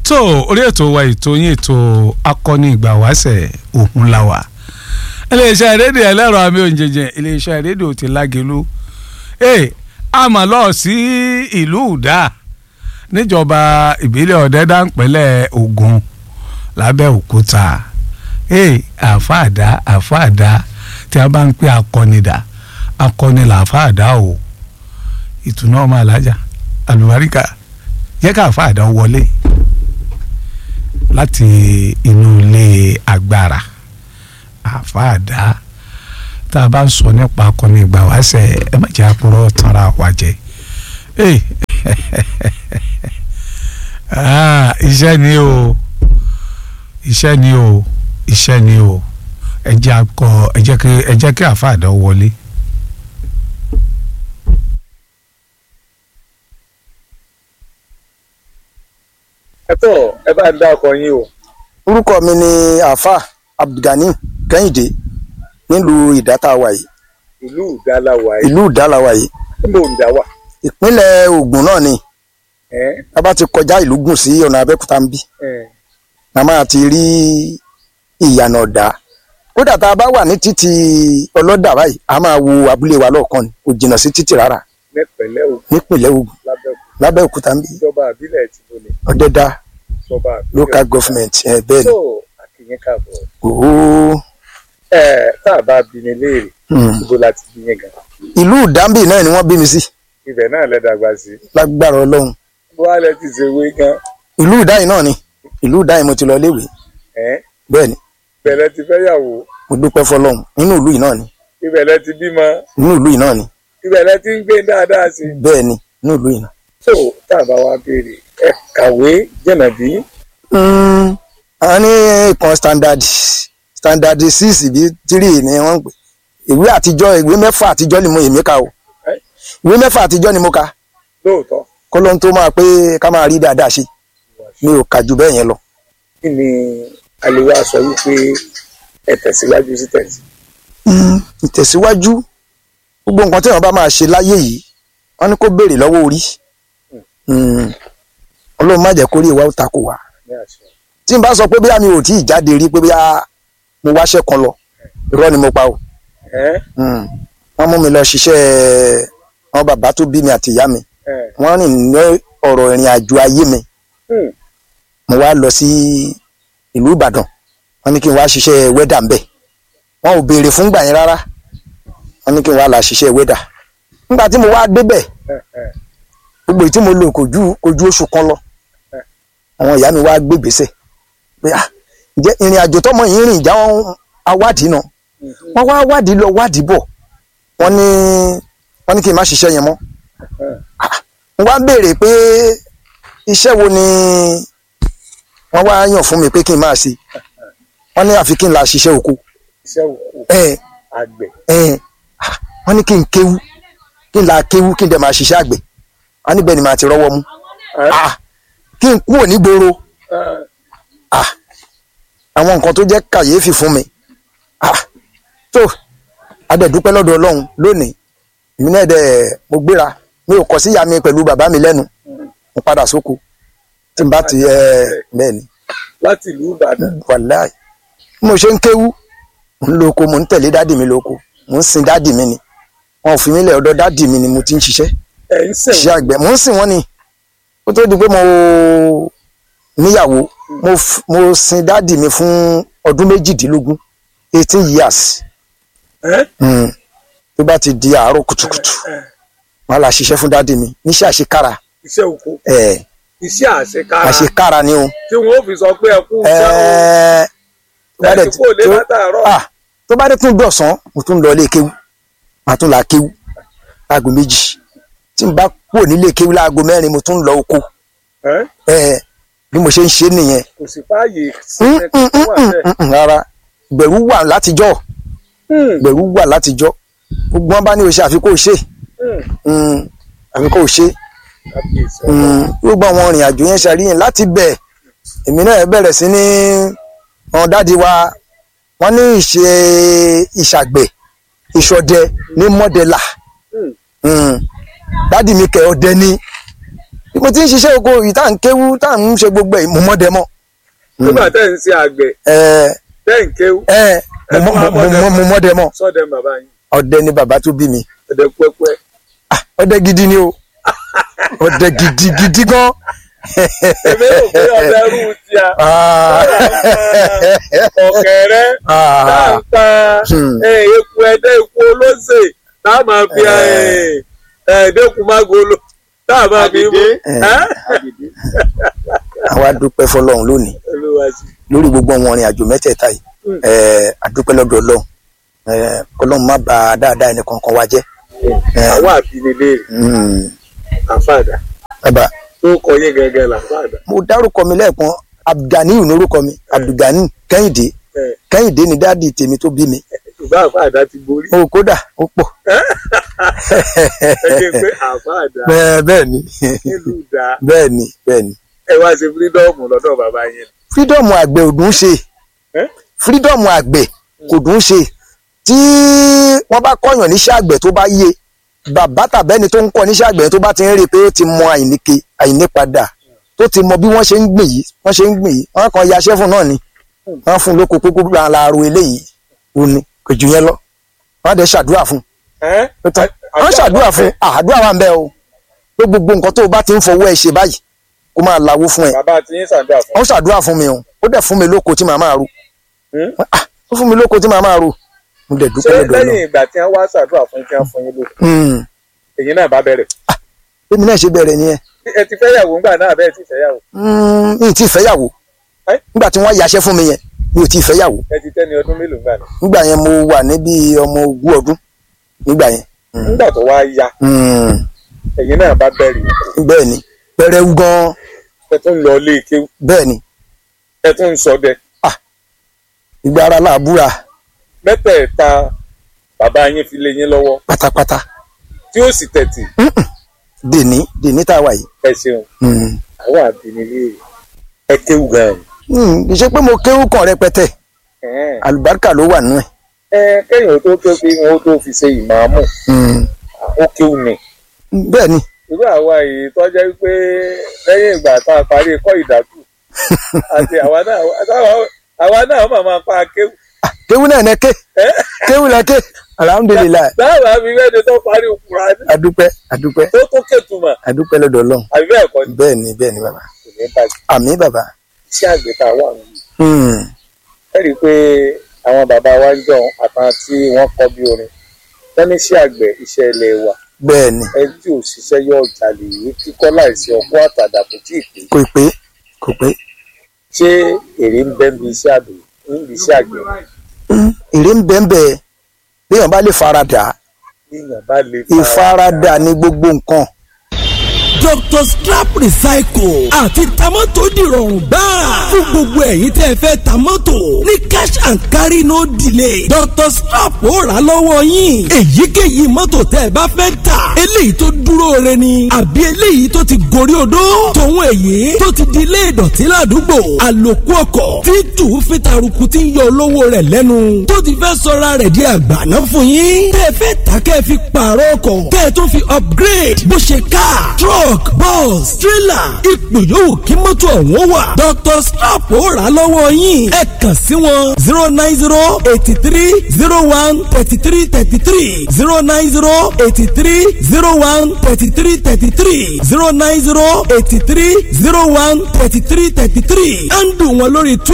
tó orí ètò wa ètò yín ètò akọni ìgbà wáṣẹ̀ òkun la wà iléeṣẹ́ rédíò ẹlẹ́rọ àmì òǹjẹ̀jẹ̀ iléeṣẹ́ rédíò ti lágẹ̀lú ee àmọ́ lọ sí ìlú ìdá níjọba ìbílẹ̀ ọ̀dẹ́dàpẹ̀lẹ̀ Ògùn lábẹ́òkúta ee àfáàdá àfáàdá tí a bá ń pè akọnidà akọni làfáàdá o ìtùnú ọmọ alájà àlùbáríkà jẹ́ ká àfáàdá wọlé láti inú ilé agbára àfáàdá tá a bá ń sọ nípa akọni ìgbà wáṣẹ̀ ẹ má jẹ́ àpòrọ̀ tanra wa jẹ iṣẹ́ ni o iṣẹ́ ni o iṣẹ́ ni o ẹ jẹ́ akọ ẹ jẹ́ kí ẹ jẹ́ kí àfáàdá wọlé. ẹ tọ ẹ bá ń dá ọkọ yín o. orúkọ mi ni àáfà abdulgani kẹ́hìndé nílùú ìdátàwà yìí ìlú ìdáláwà yìí ìlú ìdáláwà yìí níbo ń dá wà. ìpínlẹ̀ Ògùn náà ni ẹ a bá ti kọjá ìlú gùn sí ọ̀nà Abẹ́òkúta ń bí ẹ a máa ti rí ìyànà ọ̀dà kódà tá a bá wà ní títì ọlọ́dà báyìí a máa wo abúlé wa lọ́ọ̀kan ni kò jìnnà sí títì rárá nípínlẹ̀ Ògùn nípínlẹ̀ Ògùn lábẹ́òkúta lábẹ́òkúta ń bí ìjọba àbílẹ̀ ti lónìí ọ̀dẹ́dá ìjọba àbílẹ̀ local government ẹ̀ bẹ́ẹ̀ ni tó àkìyẹn káàbọ̀ òó ẹ tá a bá bí mi léèrè hmm. ibo la ti bí yẹn gan ìlú ìdámbì náà ni wọ́n bí mi sí ibẹ̀ náà lẹ dàgbà sí lágbára Ọlọ́run bó wá lẹ ti ṣe wé gan ìlú ìdáyìn náà ni ìlú ìdáyìn mo ti lọ léèwé ẹ bẹ́ẹ̀ ni ibẹ̀ lẹ ti fẹ́yàwó mo dúpẹ́ fọ́lọ́run nínú ìlú yìí náà ni ibẹ̀ lẹ ti bímọ nínú ìlú yìí náà ni ibẹ̀ lẹ ti ń gbé dáadáa sí bẹ́ẹ̀ ni nínú ìlú yìí náà. tó tá a bá wá béèrè ẹ kàwé jẹ̀nà bí Mm, a ní ìkan standard standard six bí three ni wọ́n ń pè ìwé àtijọ́ ìwé mẹ́fà àtijọ́ ni mo èmi kà o Ẹ́. ìwé mẹ́fà àtijọ́ ni mo kà lóòótọ́ kọ́ ló ń tó máa pé ká máa rí dáadáa ṣe mi ò kà jù bẹ́ẹ̀ yẹn lọ. kí ni àlewà sọ wípé ẹ tẹ̀síwájú sí tẹ̀sí. Mm, ìtẹ̀síwájú gbogbo nǹkan tí èèyàn bá máa ṣe láyé yìí wọ́n ní kó béèrè lọ́wọ́ orí Mm, ọlọ́run má jẹ́ kórìí wa ó takò wá ní àṣẹ. tí n bá sọ pé bóyá mi ò tí ì jáde rí pé bóyá mo wáṣẹ́ kan lọ irọ́ ni mo pa o ẹ Mm. wọ́n mú mi lọ ṣiṣẹ́ àwọn bàbá tó bí mi àti ìyá mi ẹ wọ́n rìn ní ọ̀rọ̀ ìrìn àjò ayé mi hmm, mo wá lọ sí ìlú Ìbàdàn wọ́n ní kí n wá ṣiṣẹ́ wẹ́dà ń bẹ̀ wọ́n ò béèrè fún gbà yẹn rárá wọ́n ní kí n wá là ṣiṣẹ́ wẹ́dà nígbà tí mo wá débẹ̀ ẹ ẹ gbogbo èyí tí mo lò kò ju kò ju oṣù kan lọ àwọn ìyá mi wá gbé ìgbésẹ̀ pé ah ǹjẹ́ ìrìn àjò tọmọ yìí rìn ìjà wọn awádìí náà wọ́n wá wádìí lọ wádìí bọ̀ wọ́n ní wọ́n ní kí n má ṣiṣẹ́ yẹn mọ́ mo wá béèrè pé iṣẹ́ wo ni wọ́n wá yàn fún mi pé kí n máa ṣe wọ́n ní àfi kí n la ṣiṣẹ́ oko iṣẹ́ òkú ẹ àgbẹ̀ ẹ ah, wọ́n ní kí n kéwú kí n la kéwú kí n dẹ̀ máa ṣiṣẹ́ àgbẹ̀ wọ́n níbẹ̀ ni màá ti rọ́wọ́ mú ẹ ah, kí n kúrò nígboro ẹ ah, àwọn nǹkan tó jẹ́ kàyéfì fún mi ah, tó adẹ̀dúpẹ́ lọ́dọ̀ ọlọ́run lónìí èmi náà dẹ̀ mo gbéra mi ò kọ̀ sí ìyá mi pẹ̀lú bàbá mi lẹ́nu mo padà sóko tí n bá ti ẹ bẹ́ẹ̀ ni láti ìlú Ìbàdàn wàláì bí mo ṣe ń kéwú mo ń lo oko mo ń tẹ̀lé dádì mi lóko mo ń sin dádì mi ni wọn ò fi mí lẹ̀ ọ̀dọ̀ dádì mi ni mo ti ń ṣiṣẹ́ ẹ ń sìn iṣẹ́ àgbẹ̀ mo ń sìn wọ́n ni ó tó di pé mo níyàwó mo f- mo sin dádì mi fún ọdún méjìdínlógún eighteen years ẹ Mm. tó bá ti di àárọ̀ kùtùkùtù ẹ wọn là ṣiṣẹ́ fún dádì mi níṣẹ́ àṣekára iṣẹ́ òkú ẹ̀ iṣẹ́ àṣekára àṣekára ni o tí wọn ò fi sọ pé ẹ kú iṣẹ́ o ẹ̀ tó bá dẹ̀ ẹ ti kó lé tó- látàárọ̀ ah, tó bá dé tún dọ̀sán mo tún lọ ilé kéwú màá tún là kéwú láago méjì tí n bá kúrò nílé kéwú láago mẹ́rin mo tún lọ oko ẹ ẹ̀ bí mo ṣe ń ṣe nìyẹn kò sí fààyè sí Mm, ẹ mm, tó mm, wà mm, bẹ́ẹ̀. mm, mm, rárá ìbẹ̀rù wà látijọ́ Hmm, ìbẹ̀rù wà látijọ́ gbogbo wọn bá ní o ṣe àfi kó o ṣe hmm, Mm, àfi kó o ṣe kábíyèsí ọba. Mm, gbogbo àwọn ìrìn àjò yẹn ṣàríyìn láti bẹ̀ èmi náà bẹ̀rẹ̀ sí ní àwọn dáàdi wa wọ́n ní ìṣe ìṣàgbẹ̀ ìṣọdẹ ní mọ́dẹ́là Hmm, Mm, dáàdi mi kẹ ọdẹ ní bí mo ti ń ṣiṣẹ́ oko yìí tá à ń kéwú tá à ń ṣe gbogbo ẹ̀ mo mọ́ dẹ mọ́ nígbà tẹ́ ń ṣe àgbẹ̀ ẹ tẹ́ ń kéwú ẹ mo mọ́- mo mọ́- mo mọ́ dẹ mọ́ sọ́dẹ̀ bàbá yín ọdẹ ni bàbá tó bí mi ọ̀dẹ̀ pẹ́pẹ́ Ah, ọdẹ gidi ni o ọdẹ gidi gidi gan. èmi rò pé ọ̀dẹ̀ rú ti a Ah. ọ̀kẹ́rẹ́ tá à Ah. ń pa Hmm. eh, eku ẹ̀dẹ́ eku olóṣè tá a máa fi Eh. ẹ̀ẹ́dẹ́kun mágolo tá a máa fi mú Eh. Ẹ́? àwa dúpẹ́ fọlọ́run lónìí Olúwa sí. lórí gbogbo àwọn ìrìn àjò mẹ́tẹ̀ẹ̀ta yìí Mm. ẹ àdúpẹ́ lọ́dọ̀ ọlọ́run ẹ ọlọ́run má bà dáadáa ẹnì kankan wa jẹ́ Eh. àwọn àbínilé Mm. àfàdà bàbá tó kọ yín gẹ́gẹ́ làfàdà mo dárúkọ mi lẹ́ẹ̀kan abdulganiyu lórúkọ mi abdulgani kẹ́hìndé kẹ́hìndé ni dáàdi tèmi tó bí mi ṣùgbọ́n àfàdà ti borí o kódà ó pọ̀ ẹ jẹ́ pé àfàdà bẹ́ẹ̀ bẹ́ẹ̀ ni nílùú dá bẹ́ẹ̀ ni bẹ́ẹ̀ ni ẹ wá ṣe fírídọ́ọ̀mù lọ́dọ̀ bàbá yẹn fírídọ́ọ̀mù àgbẹ̀ ò dùn ṣe Eh? fírídọ́ọ̀mù àgbẹ̀ kò dùn ṣe tí wọ́n bá kọ́yàn níṣẹ́ àgbẹ̀ tó bá yé bàbá tàbẹ́ni tó ń kọ́ níṣẹ́ àgbẹ̀ tó bá ti ń rí i pé ó ti mọ àìníke àìnípadà tó ti mọ bí wọ́n ṣe ń gbìn yìí wọ́n ṣe ń gbìn yìí wọ́n kàn yaṣẹ́ fún náà ni wọ́n fún un lóko pé kó láàárọ̀ eléyìí ò ní kò jù yẹn lọ wọ́n á dẹ̀ ṣàdúrà fún Ẹ́? un tán wọ́n ṣàdúrà fún un àdúrà wà ń bẹ o pé gbogbo nǹkan tó o bá ti ń fọwọ́ ẹ ṣe báyìí kó máa lawó fún ẹ bàbá tí yín ṣàdúrà fún wọ́n ṣàdúrà fún mi o ó dẹ̀ fún mi lóko tí màá máa ro Hmm? Ah, ó fún mi lóko tí màá máa ro mo dẹ̀ ṣé dúpẹ́ lọ́dọ̀ lẹ́yìn náà ìgbà tí wọ́n wá ṣàdúrà fún kí wọ́n fún yín lóko èyí náà bá bẹ̀rẹ̀ èmi náà ṣe bẹ̀rẹ̀ nìyẹn ẹ ti fẹ́ yàwó ńgbà náà bẹ́ẹ̀ ti fẹ́ yàwó Mm, mi ì tí ì fẹ́yàwó Ẹ́? nígbà tí wọ́n yaṣẹ́ fún mi yẹn mi ò tí ì fẹ́yàwó ẹ ti tẹ́ni ọdún mélòó ńgbà náà nígbà yẹn mo wà níbi ọmọ ogún ọdún nígbà yẹn Mm. ńgbà tó wá yá Mm, èyí náà bá bẹ̀rẹ̀ ìkó bẹ́ẹ̀ ni pẹrẹwu gan ẹ tún lọ ilé kéwú bẹ́ẹ̀ ni ẹ tún ń ṣọdẹ ìgbà ara làbúra mẹ́tẹ̀ẹ̀ta bàbá yín fi lé yín lọ́wọ́ pátápátá tí ó sì tẹ̀tì dèní dèní tá a wà yìí. ẹ ṣeun Mm. àwọn àbínilé ẹ kéwú gan-an Mm, kì í ṣe pé mo kéwú kan rẹpẹtẹ Ẹ̀hẹ́n. àlùbáríkà ló wà nínú ẹ̀. ẹ kẹ́yìn ó tó kéwú kí wọ́n tó fi ṣe ìmáàmù Mm. ó kéwú ni bẹ́ẹ̀ ni irú àwa yìí tó jẹ́ pé lẹ́yìn ìgbà tá a parí kọ́ ìdákù àti àwa náà àtàwọn- àwa náà máa máa pa kéwù. kéwú náà nẹ́ké kéwú nẹ́ké alhamdulilayi dáàbà mi wẹ́ni tó parí Kùránì adúpẹ́ adúpẹ́ tó tó kẹtùmọ̀ adúpẹ́ lọ́dọ̀ Ọlọ́run àbí bẹ́ẹ̀ kọ́ ni bẹ́ẹ̀ ni bẹ́ẹ̀ ni bàbá kò ní bàjẹ́. àmì bàbá. iṣẹ́ àgbẹ̀ tá a wà nù. Mm. ẹ rí i pé àwọn bàbá wa ń jọ àtàn tí wọ́n kọ́ bí orin wọ́n ní iṣẹ́ àgbẹ̀ iṣẹ́ ilé wa bẹ́ẹ̀ ni ẹni tí ò ṣiṣẹ́ yóò jalè ìwé kíkọ́ láìsí ọkọ́ àtàdà kò tí ì pé kò pé kò pé ṣé èrè ń bẹ́ ń bi iṣẹ́ àgbẹ̀ ń bi iṣẹ́ àgbẹ̀ Mm, èrè ń bẹ́ẹ̀ bẹ́ẹ̀ béèyàn bá lè faradà níyàn bá lè ìfaradà ní gbogbo nǹkan Dr. Strap Recycle àti tamọ́tò dìrọ̀rùn gbáà fún gbogbo ẹ̀yin tẹ́ ẹ fẹ́ tamọ́tò ní cash and carry no delay Dr. Strap ó rà lọ́wọ́ yín èyíkéyìí mọ́tò tẹ́ ẹ bá fẹ́ tà eléyìí tó dúró re ni àbí eléyìí tó ti gorí odó tòun èyí tó ti di ilé ìdọ̀tí ládùúgbò àlòkù ọkọ̀ tí tù ú fi taruku tí ń yọ olówó rẹ̀ lẹ́nu tó ti fẹ́ sọra rẹ̀ di àgbàná fún yín tẹ́ ẹ fẹ́ tà kẹ́ ẹ fi pààrọ̀ ọkọ̀ kẹ́ ẹ tó fi upgrade bó ṣe car truck bus trailer ipò yòówù kí mọ́tò ọ̀hún wà Dr. Strap ó rà á lọ́wọ́ yín ẹ kàn sí wọn zero nine zero eighty three zero one thirty three thirty three zero nine zero eighty three zero one thirty three thirty three zero nine zero eighty three zero one thirty three thirty three ẹ̀ ń dùn wọn lórí twitter.